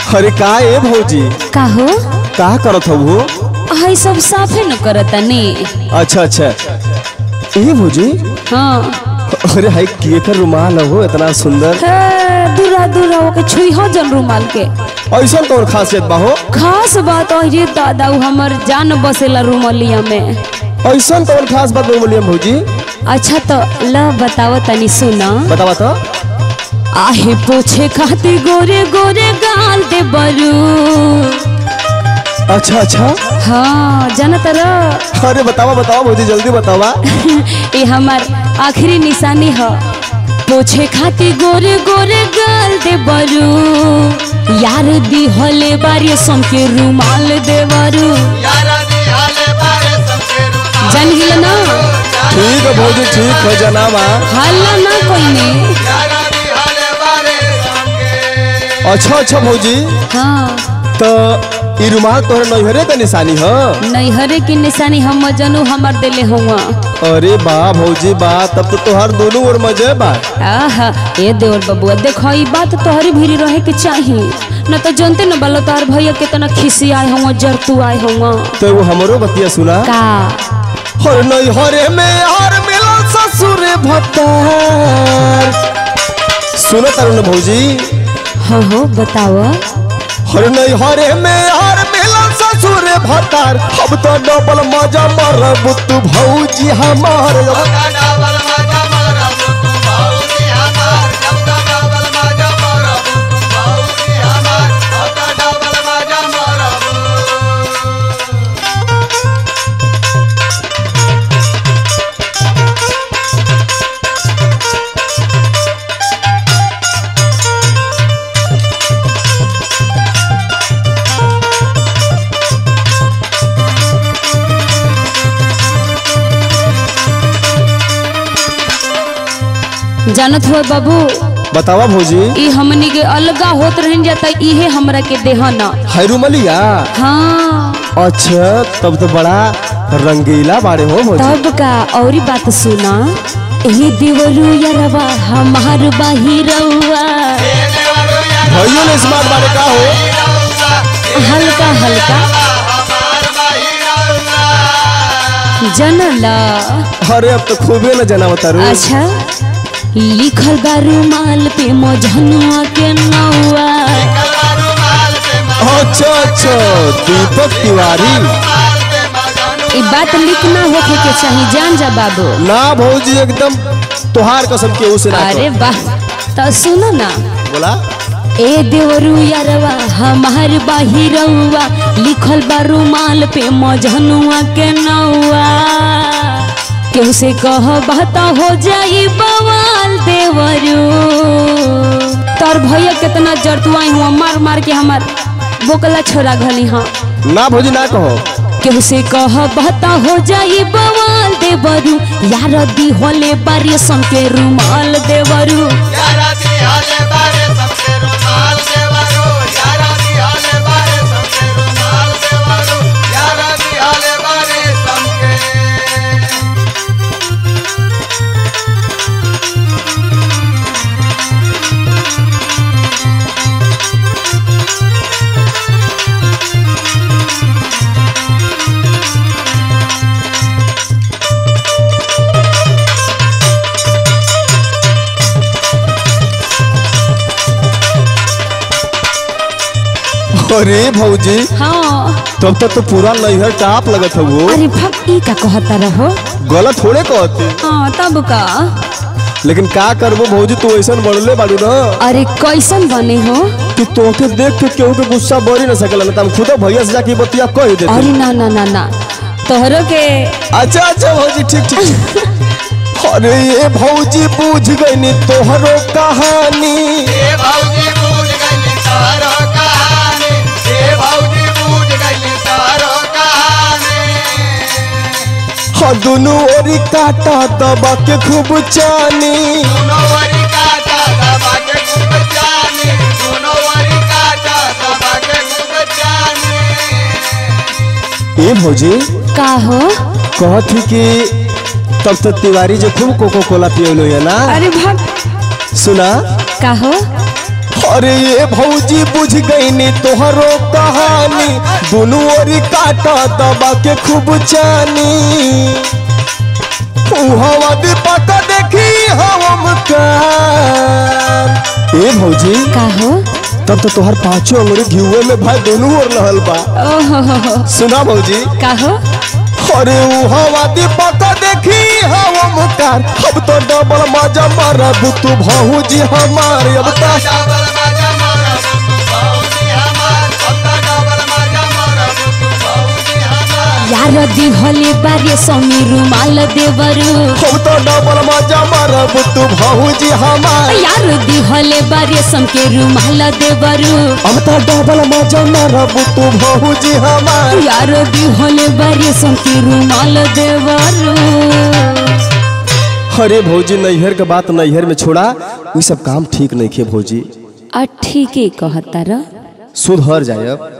अरे का ए भौजी का हो का करत हो वो हई सब साफे न करतनी अच्छा अच्छा ए भौजी हाँ अरे हाय केकर रुमाल हो इतना सुंदर हे, दूरा दूरा होके छुई हो जन रुमाल के ऐसा कौन खासियत बा हो खास बात है रे दादा उ हमर जान बसेला रुमलिया में ऐसा कौन खास बात बोलिए भौजी अच्छा तो ल बताओ तनी सुना बतावा तो आहे पोछे खातिर गोरे गोरे गाल दे बरू अच्छा अच्छा हाँ जानत रह अरे बतावा बतावा भौजी जल्दी बतावा ये हमार आखिरी निशानी है पोछे खातिर गोरे गोरे गाल दे बरू यार दी हले बारी सम के रुमाल दे बरू जान गिल ना ठीक है भौजी ठीक है जनाबा हल्ला ना कोई ने अच्छा अच्छा भौजी हाँ तो ई रुमाल तोहरे नैहरे का निशानी है नैहरे की निशानी हम जनू हमार दिले हुआ अरे बा भौजी बा तब तो तोहार दोनों ओर मजे बा आहा ए देवर बबुआ देखो ई बात तोहरी भीरी रहे के चाहिए न तो जानते न बलो तार भैया कितना खिसी आए हुआ जरतू आए हुआ तो वो हमरो बतिया सुना का हर नैहरे में यार मिला ससुर भत्तार सुनो तरुण भौजी हाँ हो बताओ हर नैहरे में यार मिला ससुर भत्तार अब तो डबल मजा मरब तू भौजी हमार जानत हुआ बाबू बतावा भौजी ई हमनी के अलगा होत रहन जाता इहे हमरा के देहना हैरुमलिया हाँ अच्छा तब तो बड़ा रंगीला बाड़े हो भौजी तब का औरी बात सुना ए देवरू यरवा हमार बाहिरवा भैयो ने स्मार्ट बाड़े का हो हल्का हल्का जनला अरे अब तो खूबे न जना तारू अच्छा लिखल बा रुमाल पे मोजनुआ के नौआ अच्छा अच्छा दीपक तिवारी ई बात लिख ना होखे के चाहिए जान जा बाबू ना भौजी एकदम तुहार कसम के उसे ना अरे वाह तो सुनो ना कहो। बोला ए देवरू यारवा हमार बाहिरवा लिखल बा रुमाल पे मजनुआ के नौआ केहू से कह बहता हो जाई बवाल देवरू तोर भैया कितना जरतुआई हुआ मार मार के हमार बोकला छोरा घली हाँ ना भौजी ना कहो केहू से कह बहता हो जाई बवाल देवरू यार दी होले बारी सम के रुमाल देवरू अरे भौजी हाँ तब तक तो पूरा नैहर टाप लगत है वो अरे भक ई का कहता रहो गलत थोड़े कहते हाँ तब का लेकिन का करबो भौजी तू ऐसा बढ़ले बाड़ू ना अरे कैसन बने हो कि तोके देख के केहू के गुस्सा बढ़ी ना सकल ना हम खुद भैया से जाके ई बतिया कह देते अरे ना ना ना ना तोहरो के अच्छा अच्छा भौजी ठीक ठीक अरे ये भौजी बूझ गई तोहरो कहानी हाँ दोनों ओरी काटा दबा के खूब चानी ए भौजी का हो कहत थी कि तब तो तिवारी जो खूब कोको कोला पियोलो है ना अरे भक सुना का हो अरे ये भौजी बुझ गई नी तोहरो कहानी दोनों ओरी काटा दबा के खूब चानी हवा दीपक देखी हम का ए भौजी का हो तब तो तोहर पांचों अंगुरी घिउए में भाई दोनों ओर लहल बा ओहो हो हो सुना भौजी का हो अरे ऊ हवा दीपक देखी हम कार अब तो डबल मजा मारब तू भौजी हमार अब तो यार दिहले बारे समी रुमाल देवरू अब तो डबल मजा मारब तू भौजी हमार यार दिहले बारे सम के रुमाल देवरू अब तो डबल मजा मारब तू भौजी हमार यार दिहले बारे सम के रुमाल देवरू अरे भौजी नैहर के बात नैहर में छोड़ा ये सब काम ठीक नहीं खे भौजी आ ठीके कहता र सुधर जाए अब